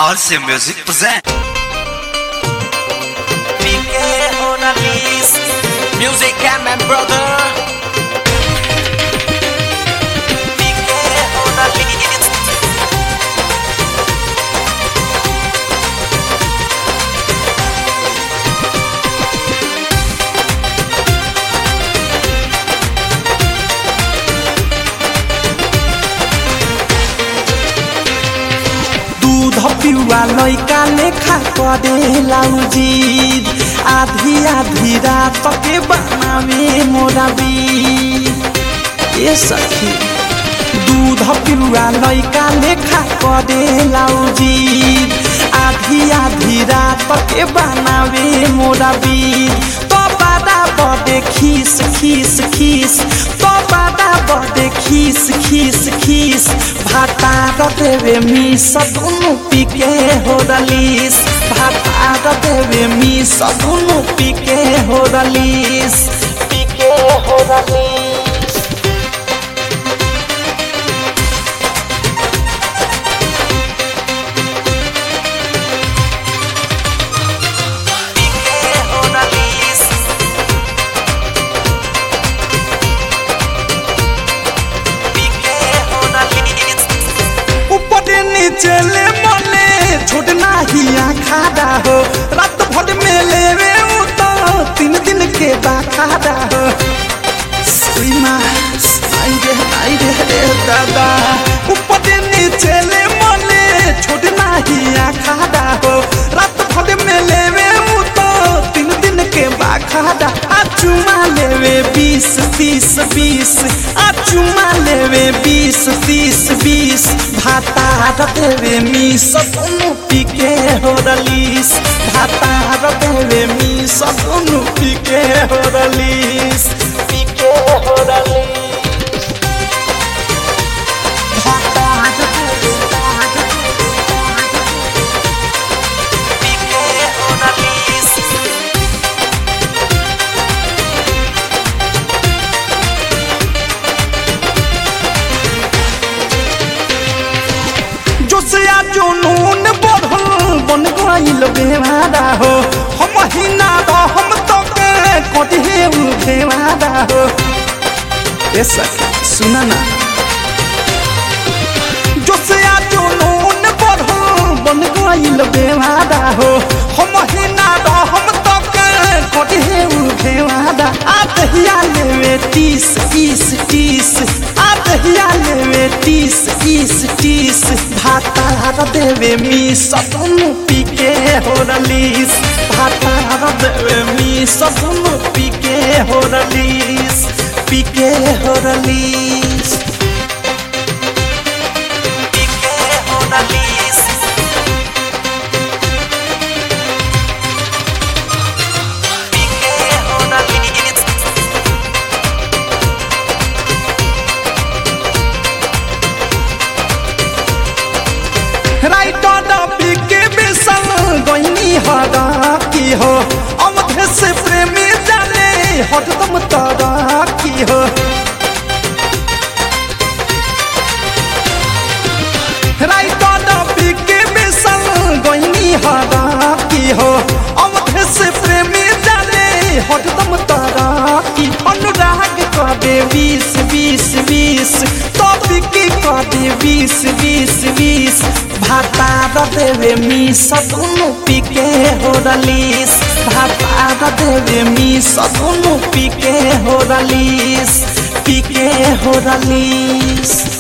RC Music present. Pique una list Music and my brother Pique una list दूध पिउआ लैका लेखा करे लाउजीद आधी आधी रात के बनावे मोरा बीद ए सखी दूध पिउआ लैका लेखा करे लाउजीद आधी आधी रात के बनावे मोरा बीद तो बादा बदे खीस खीस खीस तो बादा बदे खीस खीस खीस भाता देवे मिस दुनु पिके हो रलीस भाता देवे मिस दुनु पिके हो रलीस पिके हो रलीस Pique una list Pique una list ऊपर नीचे ले मले छोड़ना ही खाड़ा हो रात भर में लेवे उ तो तीन दिन के बाखाड़ा हो सीमा आई रे आई रे रे दादा ऊपर नीचे ले मले छोड़ना ही खाड़ा हो रात भर में लेवे उ तो तीन दिन के बाखाड़ा आ चुमा लेवे बीस तीस बीस आ चुमा लेवे बीस तीस बीस भाता देवे मिस दुनु पिके हो रलीस भाता देवे मिस दुनु पिके हो रलीस पिके हो रलीस भाता देवे Pique una list जोसिया जुनून बढ़ल बन गइल बेवादा हो हम हिना द हम तो के कटिहे उ बेवादा हो ए सखी सुना ना जोसिया जुनून बढ़ल बन गइल बेवादा हो हम हिना द हम तो के कटिहे उ बेवादा आ दहिया लेवे तीस तीस तीस आ दहिया लेवे तीस तीस तीस भाता देवे मी सतनु पीके हो रलीस भाता देवे मी सतनु पीके हो रलीस पीके हो रलीस Pique una list Pique una list writer PK बेसन गईनी हरा की हो अमधे से प्रेमी जाने हरदम तारा की हो राइटर पीके बेसन गईनी हरा की हो अमधे से प्रेमी जाने हरदम तारा की अनुराग करे बीस बीस बीस तो बिकी करे बीस बीस बीस भाता देवे मी सदुनु पिके हो रलीस भाता देवे मी सदुनु पिके हो रलीस पिके हो रलीस